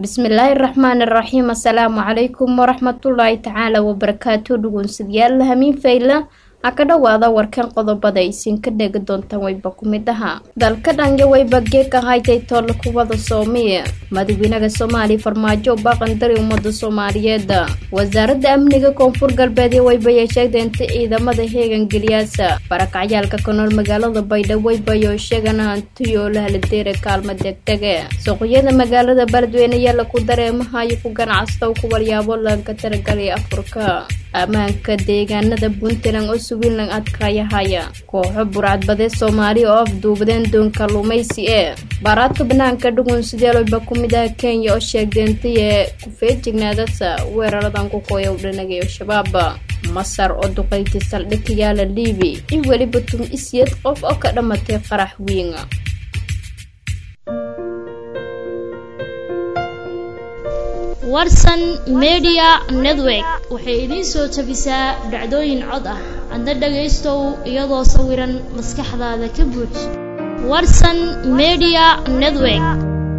bismillaahi raxmaani raxiim assalaamu calaykum waraxmatullaahi tacaala wabarakaatu dhugunsadyaal hamiin fayla ha ka dhowaada warkan qodobada isinka dhegi doontaan wayba ku mid ahaa dalka dhange wayba geeka haytay toolle kubada soomiya madaxweynaha soomaaliya farmaajo baaqandari ummada soomaaliyeed wasaaradda amniga koonfur galbeed waybayay sheegtay inta ciidamada heegan geliyaasa barakacyaalka ka nool magaalada baydhabo waybayo sheegan hantiyo lahaladeera kaalmo degdege suuqyada magaalada beledweyne yaala ku dareemahayo ku ganacstow ku walyaabo lanka taragalay afurka ammaanka deegaanada puntland oo suwilan adkaayahaya kooxo burcadbadee soomaaliya oo afduubadeen doon kalluumaysi ee baaraadka banaanka dhugun sideelwayba ku mid ah kenya oo sheegdeentay ee kufeejignaadasa weeraradan ku kooya u dhanagay al-shabaab masar oo duqayti saldhig ka yaala liibi in weliba tum isyad qof oo ka dhammatay qarax wiin warsan media network waxay idiin soo tabisaa dhacdooyin cod ah adna dhagaystow iyadoo sawiran maskaxdaada ka buuj warsan media network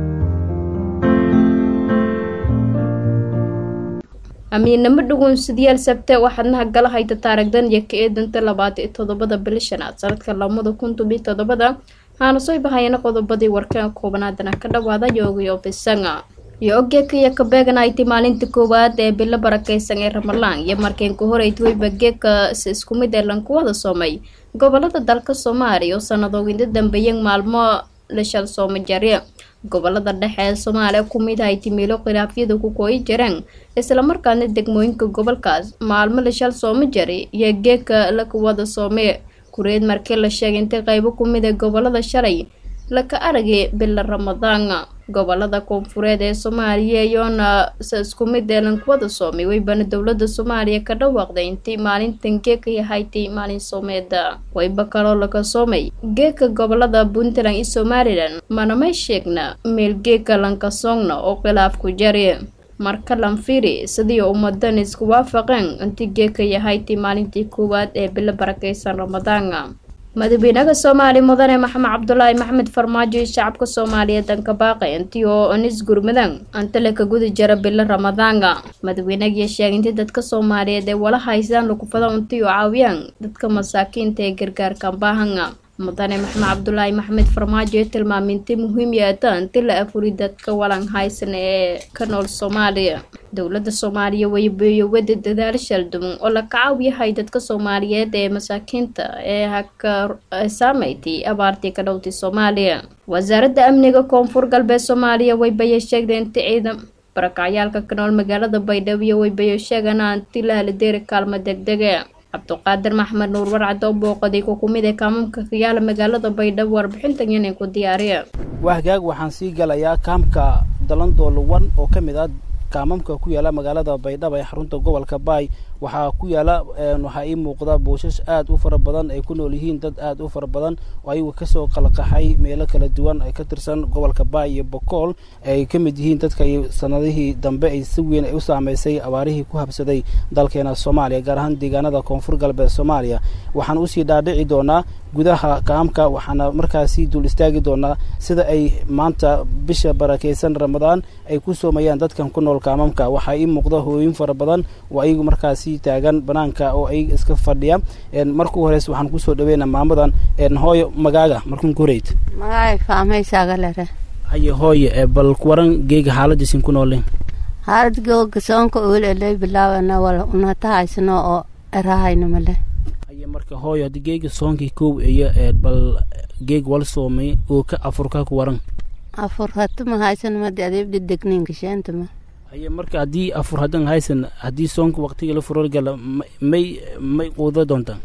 amiinamo dhugunsadayaal sabte waxaadnaha gala hayta taarigdan iyo ka eedanta labaatan iyo toddobada bili shanaad sanadka lamada kun tobiyo toddobada haana soo bahayana qodobadii warkaan koobanaadana ka dhawaada yoogayo bisanga iyo ogeeka kabeegan ay ti maalinta koowaad ee bilo barakeysan ee ramalaan iyo markeenka horeyt weyba geeka si isku mid ee lankuwada soomay gobolada dalka soomaaliya oo sanadooginda dambeeyeen maalmo lashal sooma jari gobolada dhexe ee soomaaliya ku mid ay timiilo khilaafyada ku kooyi jireen islamarkaana degmooyinka gobolkaas maalmo lashal sooma jari iyo geeka lakuwada soome kureed markii la sheegay intay qeybo ku mid ee gobolada shalay laka aragay bila ramadaan gobolada koonfureed ee soomaaliya iyoona se isku mid ee lankuwada soomay weybana dowlada soomaaliya ka dhawaaqday intii maalintan geeka yahaytay maalin soomeeda wayba kaloo laga soomay geeka gobolada puntland iyo somalilan manamay sheegna meel geeka lankasoogna oo khilaaf ku jari marka lanfiri sidii ummadan isku waafaqeen intii geeka yahaytay maalintii koowaad ee bilo barakeysan ramadaan madaxweynaha soomaaliya mudane maxamed cabdulaahi maxmed farmaajo iyo shacabka soomaaliyeed danka baaqay intii oo anis gurmadan antale ka guda jara bilo ramadaanga madaxweynagiyo sheegay intii dadka soomaaliyeed ee wala haysaan lagufada intii oo caawiyaan dadka masaakiinta ee gargaarkan baahanga mudane maxamed cabdulaahi maxmed farmaajo ee tilmaamay intii muhiim yaata intii la afuri dadka walan haysan ee ka nool soomaaliya dowlada soomaaliya waybeeyo wada dadaal shalduman oo la kacaawiyahay dadka soomaaliyeed ee masaakiinta ee haka saameyti abaartii ka dhowtay soomaaliya wasaaradda amniga koonfur galbeed soomaaliya waybaye sheegday inti ciidan barakacyaalka ka nool magaalada baydhabo iyo waybayo sheegana inti la haladeeri kaalmo degdege cabduqaadir maxmed nuur warcad oo booqaday ku kumid ee kaamamka kayaala magaalada baydhabo warbixintan inay ku diyaariya wahgaag waxaan sii galayaa kaamka dalandoolo wan oo ka mid ah kaamamka ku yaala magaalada baydhabo ee xarunta gobolka baay waxaa ku yaala waxaa ii muuqda buushash aad u fara badan ay ku nool yihiin dad aad u fara badan oo ayagu kasoo qalaqaxay meelo kala duwan ay ka tirsan gobolka baay iyo bokool ay ka mid yihiin dadka sanadihii dambe ay si weyn ay u saameysay abaarihii ku habsaday dalkeena soomaaliya gaar ahaan deegaanada koonfur galbeed soomaaliya waxaan usii dhaadhici doonaa gudaha kaamka waxaana markaasi dul istaagi doonaa sida ay maanta bisha barakeysan ramadaan ay ku soomayaan dadkan ku nool kaamamka waxaa ii muuqda hooyin fara badan oo ayagu markaasi taagan banaanka oo ay iska fadhiya markuu horeys waxaan kusoo dhaweyna maamadan hooyo magaaga markuun ku horeyd magaay faamaysagalere haye hooye bal kuwaran geega xaaladiisin ku noole xaalad googa soonka uuleley bilaabana wal unata haysano oo erahayna male haye marka hooyo haddii geega soonkii kow iyo bal geeg wal soomay oo ka afurka ku waran afur hatuma haysano madi adeebdi degninka sheentama haye marka haddii afur haddan haysan haddii soonka waqtiga la furorgala may may quuda doontaa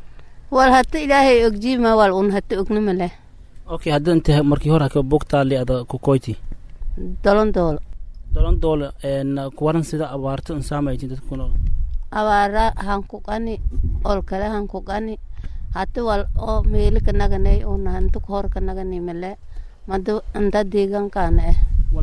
wal hata ilaahay ogjiima wal un hata ognima leh okay hadda inta markii hore haka bogtaali ada kukoyti dolon doolo dolon doolo kuwaran sida abaarto un saamaytin dadka ku nool abaara hanku qani ol kale hanku qani hata wal oo meeli ka naganay una hanta hor ka nagani male mada anta deegaankaana eh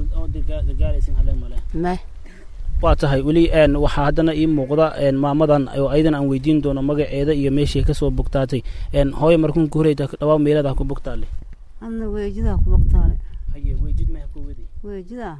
meh waa tahay weli waxaa haddana ii muuqda maamadan oo ayadan aan weydiin doono magaceeda iyo meeshay kasoo bogtaatay hooyo markuun ku horeyta dhawaa meeladaa ku bogtaale adna weejidaa ku bogtaale haye weejid maha ku wadi weejidaa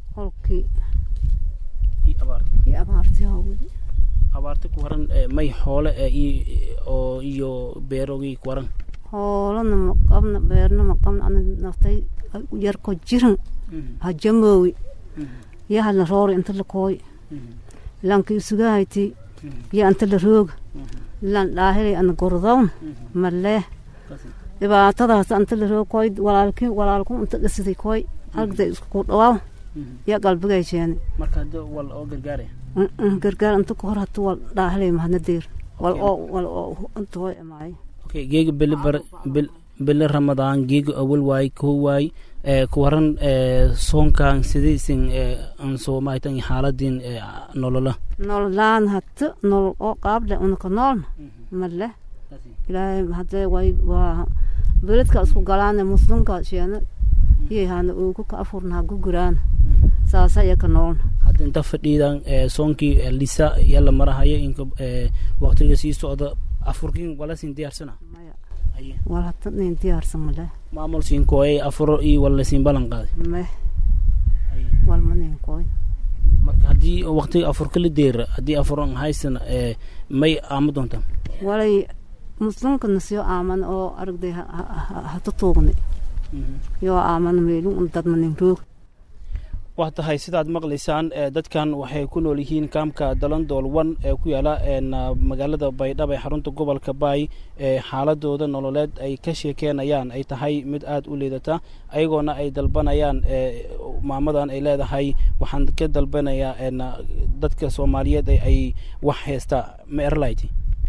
holkii iyo abaarta iyo abaartii hawadi abaarta ku waran may xoole oo iyo beerogii ku waran hoolana ma qabna beerna ma qabna ana naftay yarko jiran hajamoowi iyo hala roori inta la kooy lanka isugahayti iyo anta la rooga lan dhaahilay ana gordown malee dhibaatadaas anta la roog koy walaalki walaalku inta dhisiday koy halgda isku dhawaaw iyo qalbigay jeene marka hadda wal oo gargaare gargaar inta ka hor hata wal dhaahilay mahadna deer wal oo wal oo inta hooy amaayo okay geega bili bar bil bili ramadaan geega awal waay koo waay ku waran soonkan sidaysin aan soo maaytan xaaladin nolola nololaan hata nolol oo qaable unaka noolna male ilaahay hadee way waa beledka isku galaane muslimka sheena iyahana ugu ka afurnaha guguraana saasa iyaka noolna hadda inta fadhiidan soonkii lisa yala marahayo inka waqtiga sii socda afurkin walasin diyaarsana maya wal hata nin diyaarsan male maamul siinkooyay afuro iyo wala siin ballan qaaday meh walma nin kooy marka haddii waqtiga afurka la deera haddii afuran haysana may aama doontaan walay muslimka nasiyo aaman oo aragday hata tuugni yoo aaman meelun un dadmanin roog waa tahay sidaad maqlaysaan dadkan waxay ku nool yihiin kaamka dalandool wan ee ku yaala magaalada baydhabo ee xarunta gobolka baay xaaladooda nololeed ay ka sheekeenayaan ay tahay mid aada u liidata ayagoona ay dalbanayaan maamadan ay leedahay waxaan ka dalbanayaa dadka soomaaliyeed ay wax heystaa ma erlayti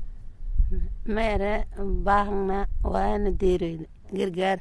meere baahangna waana deereyna gargaar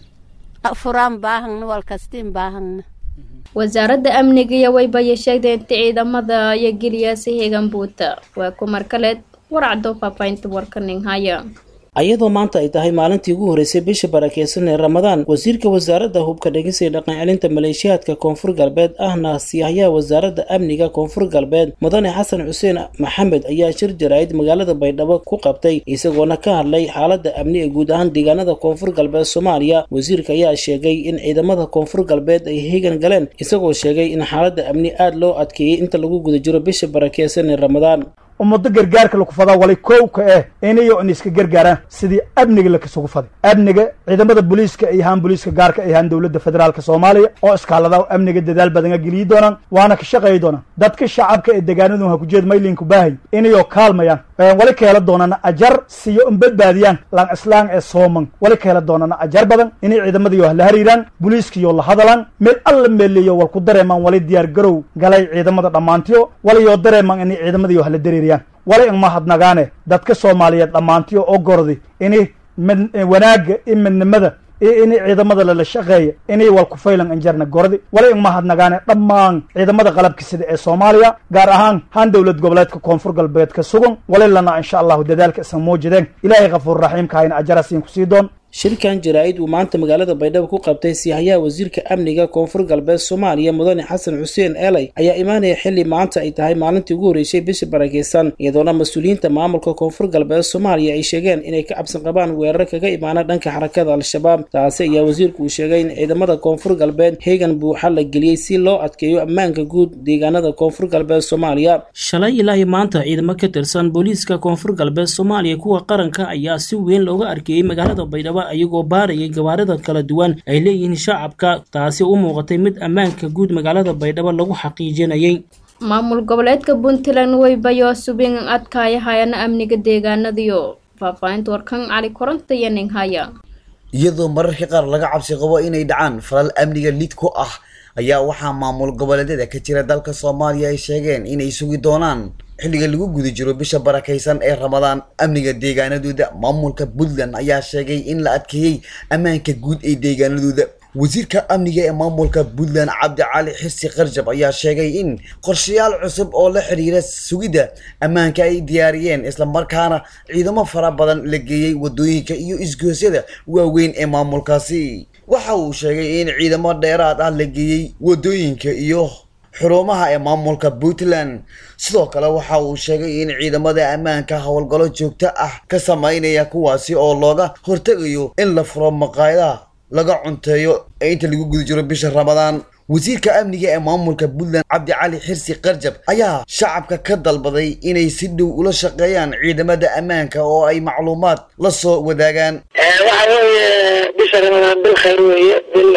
furaan baahangna walkastiin baahangna wasaaradda amniga iyo waybaye sheegday inta ciidamada iyo geliyaasi heegan buuta waa kumar kaleed warcdo faafahinta warkaning haya ayadoo maanta ay tahay maalintii ugu horreysay bisha barakeysan ee ramadaan wasiirka wasaaradda hubka dhegeysa ee dhaqan celinta maleeshiyaadka koonfur galbeed ahna siyaahyaha wasaaradda amniga koonfur galbeed mudane xasan xuseen maxamed ayaa shir jaraa'id magaalada baydhabo ku qabtay isagoona ka hadlay xaaladda amni ee guud ahaan deegaanada koonfur galbeed soomaaliya wasiirka ayaa sheegay in ciidamada koonfur galbeed ay heegan galeen isagoo sheegay in xaaladda amni aada loo adkeeyey inta lagu guda jiro bisha barakeysan ee ramadaan ummado gargaarka laku fadaa walay kowka eh inayo in iska gargaaraan sidii amniga lakasugu faday amniga ciidamada booliiska ay ahaan booliiska gaarka ay ahaan dowladda federaalka soomaaliya oo iskaalada amniga dadaal badanga geliyi doonaan waana ka shaqeeyi doonaan dadka shacabka ee degaanadu hakujeed maylinku baahay inayoo kaalmayaan wali ka hela doonana ajar siyo in badbaadiyaan lang islaan ee sooman wali ka hela doonana ajar badan inay ciidamadayo la hariiraan booliiskayo la hadalaan meel alla meeleeyo wal ku dareemaan wali diyaar garow galay ciidamada dhammaantiyo walayoo dareemaan inay ciidamadayo hala dareeriyaan wala in mahadnagaane dadka soomaaliyeed dhammaantiyo oo gordi inay wanaagga i midnimada iyo inay ciidamada lala shaqeeya inay wal kufaylan injarna gordi wala in mahadnagaane dhammaan ciidamada qalabka sida ee soomaaliya gaar ahaan han dowlad goboleedka koonfur galbeedka sugan wali lana insha allahu dadaalka isan muujideen ilaahay kafuur raxiimka hayna ajarasiin kusii doon shirkan jaraa'id uu maanta magaalada baydhabo ku qabtay siyaahyaha wasiirka amniga koonfur galbeed soomaaliya mudane xasan xuseen eeley ayaa imaanaya xilli maanta ay tahay maalintii ugu horreysay bisha barakeysan iyadoona mas-uuliyiinta maamulka koonfur galbeed soomaaliya ay sheegeen inay ka cabsan qabaan weerar kaga imaana dhanka xarakada al-shabaab taasi ayaa wasiirku uu sheegay in ciidamada koonfur galbeed heegan buuxa la geliyey si loo adkeeyo ammaanka guud deegaanada koonfur galbeed soomaaliya shalay ilaahi maanta ciidamo ka tirsan booliiska koonfur galbeed soomaaliya kuwa qaranka ayaa si weyn looga arkeeyey magaalada baydhabo ayagoo baarayay gawaarida kala duwan ay leeyihiin shacabka taasi u muuqatay mid ammaanka guud magaalada baydhabo lagu xaqiijinayay maamul goboleedka puntland weybayo subin adkaaya hayana amniga deegaanadiyo faahfaahinta warkan cali koronta iyo ninghaya iyadoo mararka qaar laga cabsi qabo inay dhacaan falal amniga lid ku ah ayaa waxaa maamul goboleedyada ka jira dalka soomaaliya ay sheegeen inay sugi doonaan xilliga lagu guda jiro bisha barakaysan ee ramadaan amniga deegaanadooda maamulka puntland ayaa sheegay in la adkeeyey ammaanka guud ee deegaanadooda wasiirka amniga ee maamulka puntland cabdicali xisi karjab ayaa sheegay in qorshayaal cusub oo la xiriira sugidda ammaanka ay diyaariyeen islamarkaana ciidamo fara badan la geeyey wadooyinka iyo isgoosyada waaweyn ee maamulkaasi waxa uu sheegay in ciidamo dheeraad ah la geeyey wadooyinka iyo xurumaha ee maamulka puntland sidoo kale waxa uu sheegay in ciidamada ammaanka howlgallo joogto ah ka sameynaya kuwaasi oo looga hortegayo in la furo maqaayadaha laga cunteeyo ee inta lagu guda jiro bisha ramadaan wasiirka amniga ee maamulka puntland cabdi cali xirsi qarjab ayaa shacabka ka dalbaday inay si dhow ula shaqeeyaan ciidamada ammaanka oo ay macluumaad la soo wadaagaan waxa weeye bisha ramadaan bil khayr weeye bil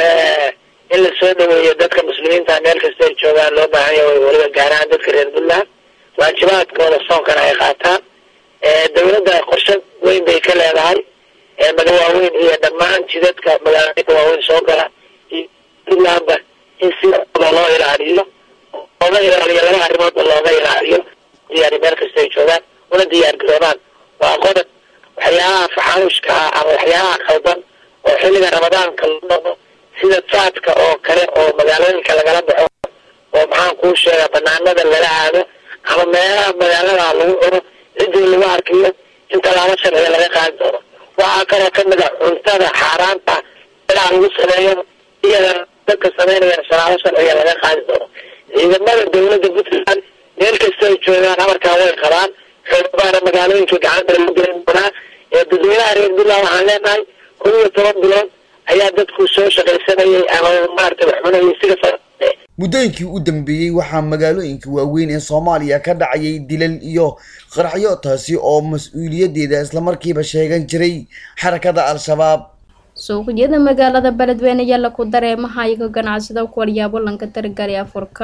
in la soo dhaweeyo dadka muslimiinta meel kasta ay joogaan loo baahan yahay weliba gaar ahaan dadka reer puntland waajibaadkooda soonkana ay qaataan dowladda qorshe weyn bay ka leedahay maga waaweyn iyo dhammaan jidadka magaalooyinka waaweyn soo gala iyo puntlandba in sidooda loo ilaaliyo looga ilaaliyo laba arrimoodba looga ilaaliyo diyaari meel kasta ay joogaan una diyaar garoobaan waa qodob waxyaabaha faxaanushka ah ama waxyaabaha qaldan oo xilliga ramadaanka la noqo sida faadka oo kale oo magaalooyinka lagala baxo oo maxaan kuu sheegaa banaanada lala aado ama meelaha magaalada lagu cuno ciddii lagu arkiyo in tallaabo sharciga laga qaadi doono waxaa kaloo kamid a cuntada xaaraanta meelaha lagu sameeyo iyada dadka sameynayaan tallaabo sharciga laga qaadi doono ciidamada dowladda puntland meel kasta ay joogaan amarkaa way qabaan xoogabaana magaalooyinka gacanta lagu gelin doonaa ee dadweynaha reer puntland waxaan leenahay kun iyo toban bilood ayaa dadku soo shaqaysanayay ama maarata wax cunayay sida fa muddooyinkii u dambeeyey waxaa magaalooyinka waaweyn ee soomaaliya ka dhacayay dilal iyo qaraxyo taasi oo mas-uuliyaddeeda islamarkiiba sheegan jiray xarakada al-shabaab suuqyada magaalada beledweyne ayaa laku dareemaha iyaga ganacsida kuwaryaabo lanka dargari afurka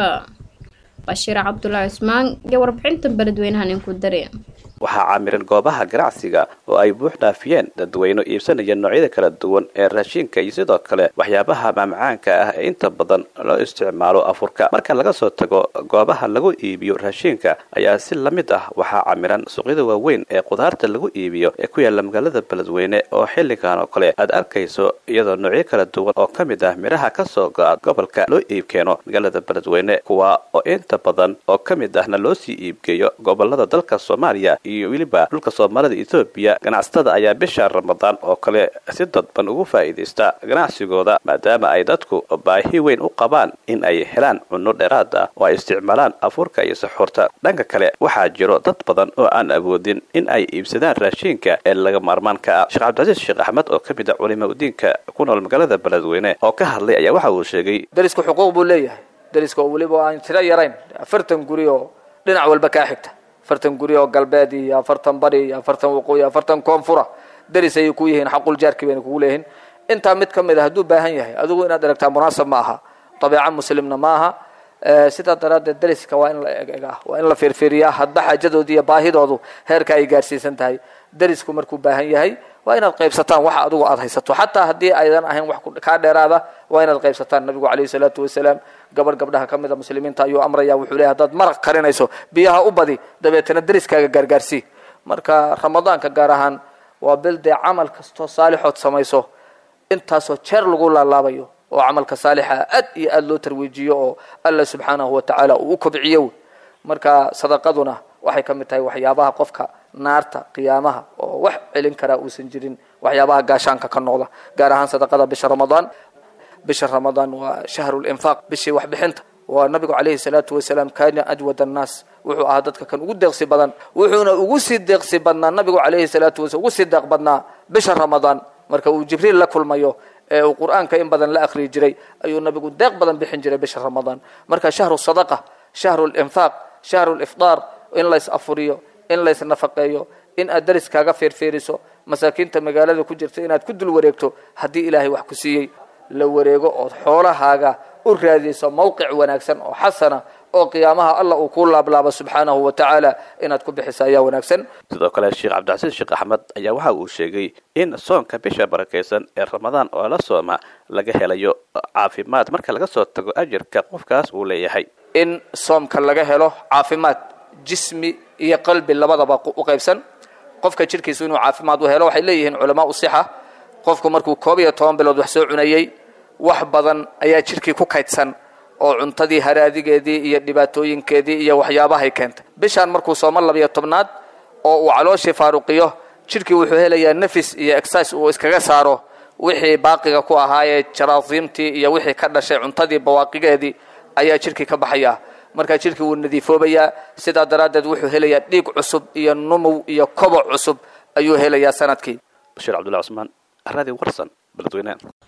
bashiir cabdulaahi cusmaan iyo warbixinta beledweynahan inku dare waxaa caamiran goobaha ganacsiga oo ay buux dhaafiyeen dadweyno iibsanaya noocyada kala duwan ee raashinka iyo sidoo kale waxyaabaha maamcaanka ah ee inta badan loo isticmaalo afurka marka laga soo tago goobaha lagu iibiyo raashinka ayaa si la mid ah waxaa camiran suuqyada waaweyn ee khudaarta lagu iibiyo ee ku yaala magaalada beledweyne oo xilligan oo kale aad arkayso iyadoo noocyo kala duwan oo ka mid ah midhaha kasoo go-a gobolka loo iibkeeno magaalada beledweyne kuwa oo inta badan oo ka mid ahna loo sii iibgeeyo gobolada dalka soomaaliya iyo weliba dhulka soomaalida etoobiya ganacsatada ayaa bisha ramadaan oo kale si dadban ugu faa'iidaysta ganacsigooda maadaama ay dadku baahi weyn u qabaan in ay helaan cunno dheeraad ah oo ay isticmaalaan afuurka iyo saxuurta dhanka kale waxaa jiro dad badan oo aan awoodin in ay iibsadaan raashiinka ee laga maarmaanka ah sheekh cabdicasiis sheekh axmed oo ka mid ah culima udiinka ku nool magaalada beledweyne oo ka hadlay ayaa waxa uu sheegay dariska xuquuq buu leeyahay dariska oo weliba aan tiro yarayn afartan guri oo dhinac walba kaa xigta afartan guri oo galbeed iyo afartan bari iyo afartan waqooyi afartan koonfura daris ayay ku yihiin xaqul jaarki bayna kugu leeyihiin intaa mid ka mid a hadduu baahan yahay adigu inaad aragtaa munaasab ma aha dabeeca muslimna ma aha sidaa daraaddeed dariska waa in la egegaa waa in la fiirfiiriyaa hadba xaajadoodi iyo baahidoodu heerka ay gaarsiisan tahay darisku markuu baahan yahay waa inaad qaybsataan waxa adigu aad haysato xataa haddii aydan ahayn wax kaa dheeraada waa inaad qaybsataan nabigu calayhi salaatu wasalaam gabadh gabdhaha ka mid a muslimiinta ayuu amraya wuxuu leeyahy haddaad maraq karinayso biyaha u badi dabeetana dariskaaga gaargaarsii marka ramadaanka gaar ahaan waa bil dee camal kastoo saalixood samayso intaasoo jeer lagu laalaabayo oo camalka saalixa aad iyo aad loo tarwiijiyo oo alla subxaanahu wa tacaala uu u kobciyo marka sadaqaduna waxay ka mid tahay waxyaabaha qofka naarta qiyaamaha oo wax celin karaa uusan jirin waxyaabaha gaashaanka ka noqda gaar ahaan sadaqada bisha ramadaan bisha ramadaan waa shahru linfaaq bishii waxbixinta waa nabigu calayhi salaatu wasalaam kaana ajwad annaas wuxuu ahaa dadka kan ugu deeqsi badan wuxuuna ugu sii deeqsi badnaa nabigu calayhi salaatu wasalaam ugu sii deeq badnaa bisha ramadaan marka uu jibriil la kulmayo ee uu qur-aanka in badan la akhriyi jiray ayuu nabigu deeq badan bixin jiray bisha ramadaan marka shahru sadaqa shahru linfaaq shahru lifdaar in lays afuriyo in lays nafaqeeyo in aad dariskaaga feerfeeriso masaakiinta magaalada ku jirta inaad ku dul wareegto haddii ilaahay wax ku siiyey la wareego ood xoolahaaga u raadiyso mawqic wanaagsan oo xasana oo qiyaamaha allah uu kuu laablaabo subxaanahu wa tacaala inaad ku bixiso ayaa wanaagsan sidoo kale sheekh cabdicasiis sheekh axmed ayaa waxa uu sheegay in soonka bisha barakaysan ee ramadaan oo la sooma laga helayo caafimaad marka laga soo tago ajirka qofkaas uu leeyahay in soomka laga helo caafimaad jismi iyo qalbi labadaba u qaybsan qofka jidhkiisu inuu caafimaad u helo waxay leeyihiin culamaa u sixa qofku markuu koob iyo toban bilood wax soo cunayey wax badan ayaa jidhkii ku kaydsan oo cuntadii haraadigeedii iyo dhibaatooyinkeedii iyo waxyaabahay keentay bishaan markuu soomo labiyo tobnaad oo uu calooshii faaruqiyo jidhkii wuxuu helayaa nafis iyo exercise uu iskaga saaro wixii baaqiga ku ahaayee jaraasiimtii iyo wixii ka dhashay cuntadii bawaaqigeedii ayaa jidhkii ka baxaya markaa jidhkii wuu nadiifoobayaa sidaa daraaddeed wuxuu helayaa dhiig cusub iyo numow iyo koboc cusub ayuu helayaa sanadkii bashiir cabdullahi cusmaan aradi warsan beledweyne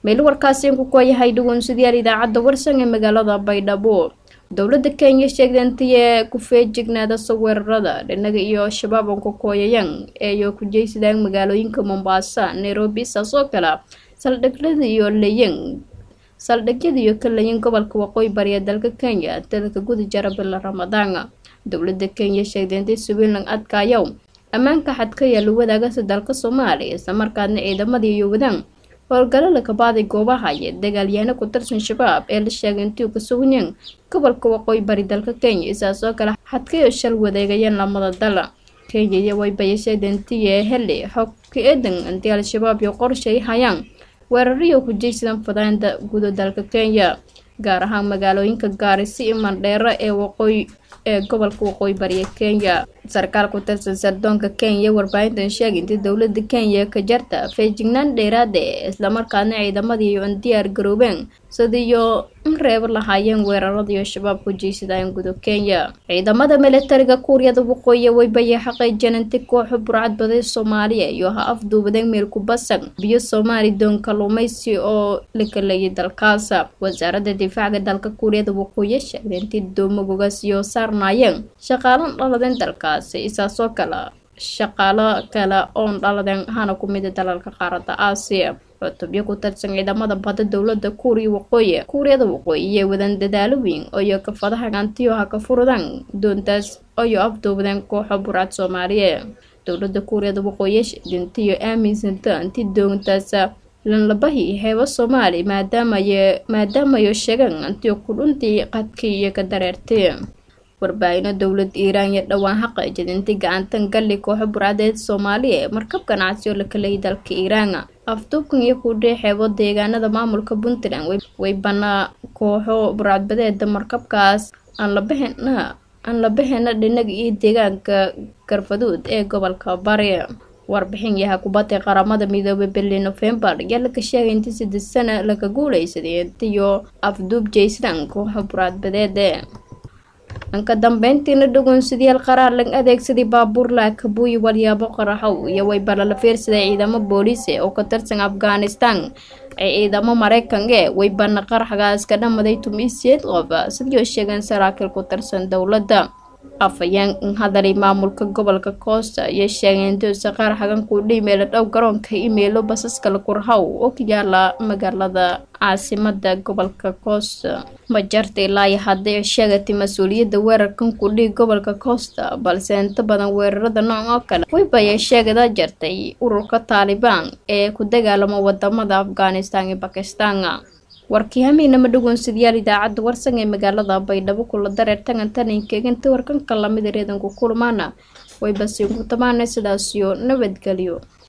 meel warkaasi ku kooyahay dhugunsidayaal idaacadda warsan ee magaalada baydhabo dowladda kenya sheegday intii ku feejignaada weerarada dhinaga iyo shabaab aan ku kooyayaan eeyo ku jeysadaan magaalooyinka mombasa nairobi saas oo kale saldhigyada iyo leyan saldhigyada iyo ka leyan gobolka waqooyi bari ee dalka kenya dalka guda jara bila ramadaan dowladda kenya sheegday intay suwiinlan adkaayow ammaanka xadka yaala wadaagasa dalka soomaaliya islamarkaadna ciidamadii iyo wadaan howlgalo lakabaaday goobaha iyo dagaalyaano ku tirsan shabaab ee la sheegay intii ka sugneen gobolka waqooyi bari dalka kenya isaas oo kale xadkayo shal wadeegayeen lamada dal kenya iyo waybaya sheegday intii heli xog ka eedan intii al-shabaab iyo qorshay hayaan weerariyo ku jeysadan fadaanta guda dalka kenya gaar ahaan magaalooyinka gaarisi iyo mandheero ee waqooyi ee gobolka waqooyi bariya kenya sarkaal ku tirsan sardoonka kenya warbaahintan sheegay intii dowlada kenya ka jarta feejignaan dheeraade islamarkaana ciidamadii iyo an diyaar garoobeen sidiiyo in reebo lahaayeen weeraradiiyo shabaab ku jeysadaan gudo kenya ciidamada militariga kuuriyada waqooyi waybaya xaqiijeen inti kooxu burcad baday soomaaliya iyo ha afduubadeen meel ku basan biyo soomaali doon kaluumaysi oo la kaleeyay dalkaas wasaaradda difaaca dalka kuuriyada waqooyi sheegday intii doomagogaas iyo saarnaayeen shaqaalan dhaladeen dalkaasi isaasoo kale shaqaalo kale oon dhaladeen hana ku mida dalalka qaaradda aasiya cutubyo ku tirsan ciidamada badda dowlada kuuriya waqooyi kuuriyada waqooyi iyo wadan dadaalo weyn oyo kafadaha gantiyo ha ka furudaan doontaas oyo afduubadeen kooxo burcad soomaaliya dowlada kuuriyada waqooyi dintiyo aaminsanta inti doontaas lanlabahi heebo soomaali maadaamay maadaamayo sheegaan intii ku dhuntii qadkii iyo ka dareertay warbaahino dowlada iiraan iyo dhowaan xaqeejid intii gacantan galli kooxo burcadeed soomaaliya ee markab ganacsi oo la kaleeyay dalka iiraan afduubkan iyo kudhee xeebo deegaanada maamulka puntland way banaa kooxo burcadbadeeda markabkaas aan labahena aan la bahena dhinaga iyo deegaanka garfaduud ee gobolka bari warbixin yaha kubadda qaramada midoobay bili novembar ayaa laga sheegay intii saddeed sana laga guuleysaday intiyo afduub jeysadaan kooxo burcadbadeede dhanka dambeyntiina dhugunsidayaal qaraar lag adeegsaday baabuur laakabuuyi walyaabo qaraxow iyo waybala la fiirsaday ciidamo booliise oo ka tirsan afghanistan ee ciidamo mareykanka e waybana qaraxgaas ka dhamaday tumiisiyeed qof sidii sheegeen saraakiil ku tirsan dowladda afhayeen hadalay maamulka gobolka koosta iyo sheegeen dowsa qaraxgan kudhi meelo dhow garoonka imeelo basaska lakurhaw oo ka yaala magaalada caasimada gobolka koosta majarta ilaa iyo hadday sheegatay mas-uuliyadda weerarkan kudhii gobolka koosta balse inta badan weerarada nooc oo kale waybaya sheegada jartay ururka taalibaan ee ku dagaalama wadamada afghanistan iyo bakistan warkii hamiinama dhugunsidayaal idaacadda warsan ee magaalada baydhabo kula dareer tangantaninkeeganta warkanka lamida reedanku kulmaana way basiinku tamaana sidaasiyo nabadgelyo